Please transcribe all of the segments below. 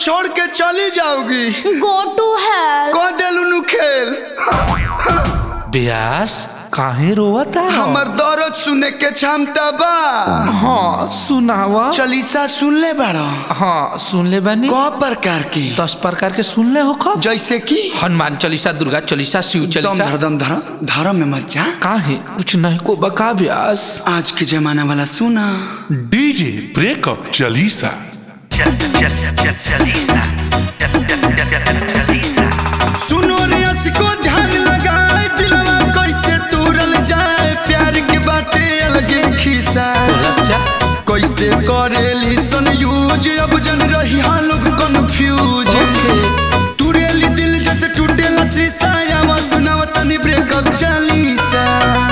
छोड़ के चली जाओगी गो टू हेल कह देलू नु खेल ब्यास काहे रोवता हमर दर्द सुने के क्षमता बा हाँ सुनावा चलीसा सुन ले बाड़ा हाँ सुन ले बानी क प्रकार की दस प्रकार के सुन ले हो कब जैसे कि हनुमान चालीसा दुर्गा चालीसा शिव दम चालीसा धर दम धर धर्म में मत जा काहे कुछ नहीं को बका ब्यास आज के जमाना वाला सुना डीजे ब्रेकअप चालीसा सुनो रे को ध्यान लगाए दिलवा कैसे तोड़ल जाए प्यार के बाटे अलगे खिसा लज्जा कैसे करेली सन यूज अब जन रही हाँ लोग कंफ्यूज तुरेली दिल जैसे टूटेला शीशा या सुनाव तनी ब्रेकअप चालीसा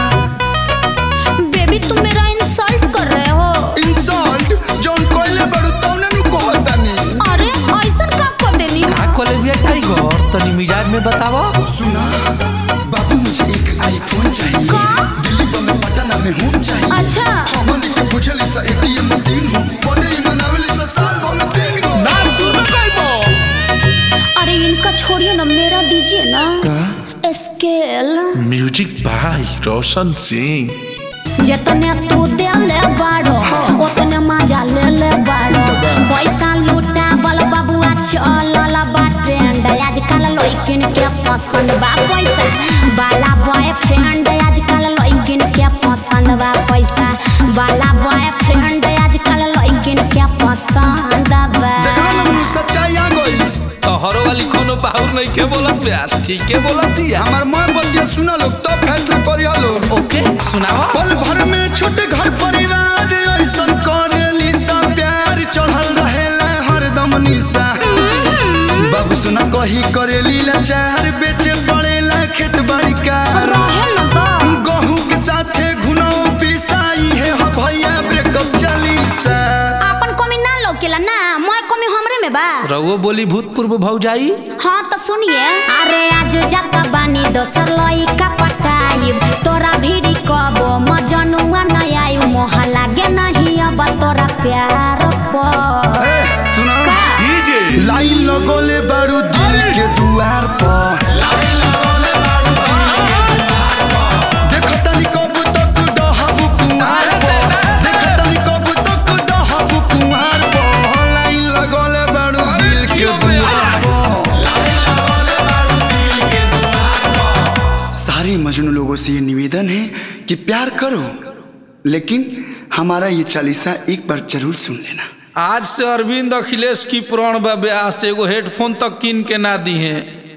बेबी तुम मेरा इंसल्ट कर रहे हो इंसल्ट जौन कोइले बड़ू तौने नु कहतानी अरे ऐसा का कर देनी का कॉलेज टाइगर तनी मिजाज में बतावा सुना बाबू मुझे एक आईफोन चाहिए का? दिल्ली बम्बे पटना में हूँ चाहिए अच्छा हमन के बुझली सा एटीएम मशीन हो बड़े बनावेली सा साल भर में तीन गो ना सुन पाइबो अरे इनका छोड़िए ना मेरा दीजिए ना स्केल म्यूजिक बाय रोशन सिंह जतने तू देले बाड़ो ओतने मजा ले ले बाड़ो पैसा लूटा बल बबुआ चलल बा ट्रेंड आजकल लइकिन के पसंद बा पैसा बाला बॉयफ्रेंड आजकल लइकिन के पसंद बा पैसा बाला बॉयफ्रेंड आजकल लइकिन के पसंद बा देखला लोग सच्चाई आ गई तोहरो वाली कोनो बाहुर नहीं के बोलत ब्यास ठीक के बोलत दिया हमार माँ बतिया सुना लोग तो फैसला करिया लोग ओके सुनावा पल भर में छोटे घर परिवार ऐसन करेली सा प्यार चढ़ल रहेला हरदम निशा बाबू सुना कही करेली लाचार बेचे पड़ेला खेत बाड़ी कार रहे न तो गहूं के साथे घुनो पिसाई है हो भैया ब्रेकअप चालीसा अपन कमी ना लौकेला ना मैं कमी हमरे में बा रघुओ बोली भूतपूर्व भौजाई हाँ तो सुनिए अरे आज जाता बानी दोसर लइका पटाई तोरा भीड़ी कबो मजनुआ न आई मोह लागे नहीं अब तोरा प्यार पर ए सुना का? डीजे लाइन लगोले बारू दिल के दुआर पर देखो तनी कब तक डहबू कुमार पर देखो तनी कब तक डहबू कुमार पर लाइन लगोले बारू दिल के दुआर पर सारे मजनू लोगों से ये निवेदन है कि प्यार करो लेकिन हमारा ये चालीसा एक बार जरूर सुन लेना आज से अरविंद अखिलेश की पुराण बा ब्यास एगो हेडफोन तक किन के ना दी है